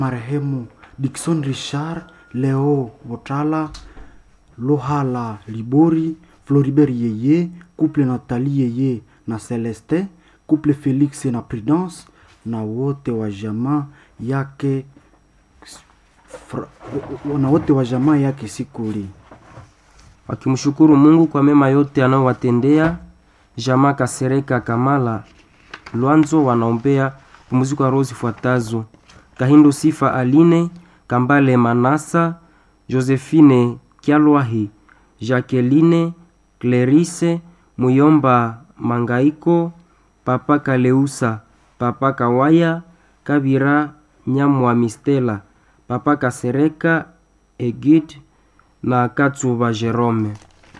marehemu Dickson Richard, Leo Botala, Lohala Libori, Floribert Yeye, couple Nathalie Yeye na Celeste, couple Felix na Prudence na wote wa jamaa yake fra, na wote wa jamaa yake Sikuli. wakimshukuru Mungu kwa mema yote anayowatendea. Jamaa Kasereka Kamala Lwanzo wanaombea pumziko ya roho zifuatazo: Kahindo Sifa Aline Kambale Manasa Josephine Kyalwahi Jacqueline Clerise Muyomba Mangaiko Papa Kaleusa Papa Kawaya Kabira Nyamwa Mistela Papa Kasereka Egid na Katsuba Jerome.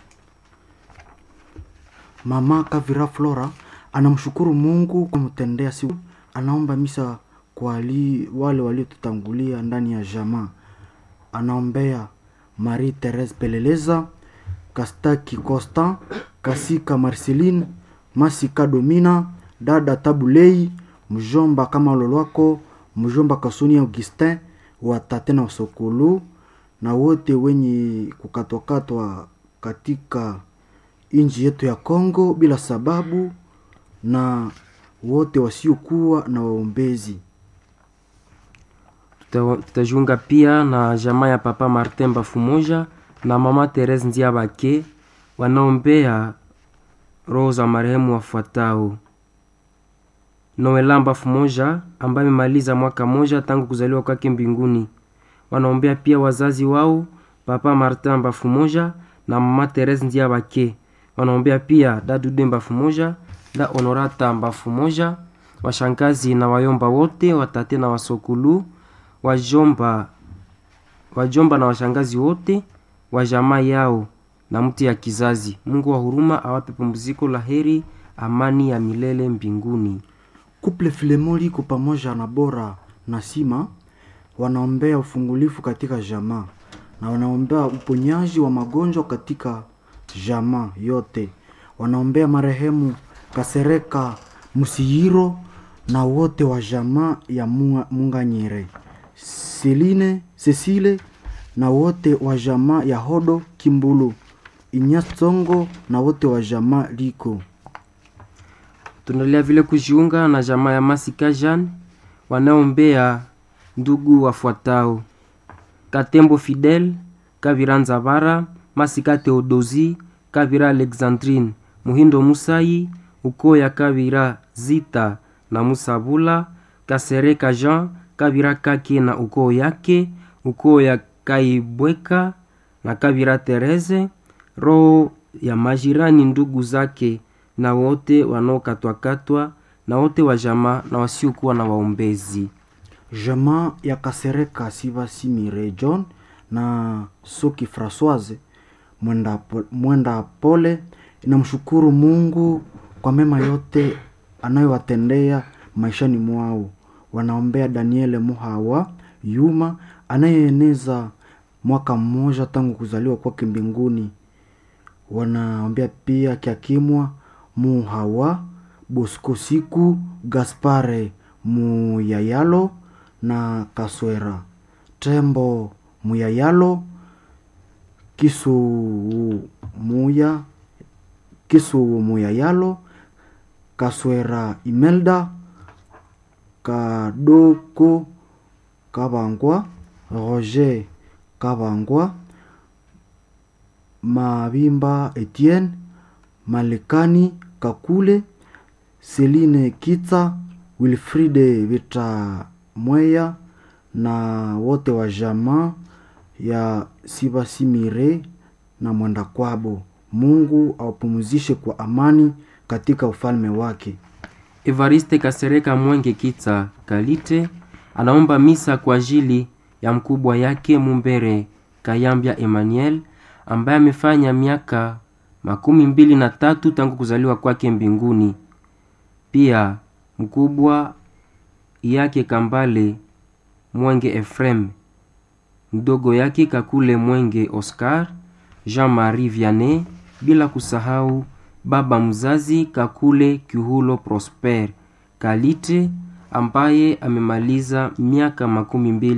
Mama Kavira Flora anamshukuru Mungu kwa kumtendea siku. Anaomba misa kwa wali, wale waliotutangulia ndani ya jamaa. Anaombea Marie Therese Peleleza, Kastaki Constant, Kasika Marceline, Masika Domina, dada Tabulei, mjomba kama Lolwako, mjomba Kasuni Augustin, watate na Sokulu na wote wenye kukatwakatwa katika nchi yetu ya Kongo bila sababu na wote wasiokuwa na waombezi. Tuta- Tutajiunga pia na jamaa ya Papa Martin Bafumoja na Mama Therese Ndiabake wanaombea roho za marehemu wafuatao: Noela Bafumoja ambaye amemaliza mwaka moja tangu kuzaliwa kwake mbinguni. Wanaombea pia wazazi wao Papa Martin Bafumoja na Mama Therese Ndiabake. Wanaombea pia Dadude Bafumoja, da Honorata Bafumoja, washangazi na wayomba wote, watate na wasokulu, wajomba wajomba na washangazi wote wa jamaa yao na mtu ya kizazi. Mungu wa huruma awape pumziko la heri, amani ya milele mbinguni. Kuple Filemoli iko pamoja na Bora na Sima wanaombea ufungulifu katika jamaa na wanaombea uponyaji wa magonjwa katika jamaa yote. Wanaombea marehemu Kasereka Musihiro na wote wa jamaa ya Munga- Munganyire, Seline Cecile na wote wa jamaa ya Hodo Kimbulu, Inyasongo na wote wa jamaa Liko. Tunaendelea vile kujiunga na jamaa ya Masika Jean wanaombea ndugu wafuatao: Katembo Fidel, Kavira Nzabara, Masika Theodosi, Kavira Alexandrine, Muhindo Musai, ukoo ya Kavira Zita na Musabula, Kasereka Jean, Kavira Kake na ukoo yake, ukoo ya Kaibweka na Kavira Tereze, roho ya majirani ndugu zake na wote wanaokatwakatwa na wote wa jamaa na wasiokuwa na waombezi. jamaa ya Kasereka Sivasimire John na Soki Francoise mwenda, po- mwenda pole inamshukuru Mungu kwa mema yote anayowatendea maishani mwao. Wanaombea Daniele Muhawa Yuma anayeeneza mwaka mmoja tangu kuzaliwa kwake mbinguni. Wanaombea pia Kiakimwa Muhawa Bosco Siku Gaspare Muyayalo na Kaswera Tembo Muyayalo Kisu Muya Kisu Muyayalo Kaswera Imelda Kadoko Kabangwa Roger Kabangwa Mabimba Etienne Malekani Kakule Celine Kitsa Wilfride Vita Mweya na wote wa jamaa ya Sibasimire na mwenda kwabo. Mungu awapumzishe kwa amani katika ufalme wake. Evariste Kasereka Mwenge Kitsa Kalite anaomba misa kwa ajili ya mkubwa yake Mumbere Kayambya Emmanuel ambaye amefanya miaka makumi mbili na tatu tangu kuzaliwa kwake mbinguni. Pia mkubwa yake Kambale Mwenge Efrem, mdogo yake Kakule Mwenge Oscar, Jean-Marie Vianney, bila kusahau baba mzazi Kakule Kihulo Prosper Kalite ambaye amemaliza miaka makumi mbili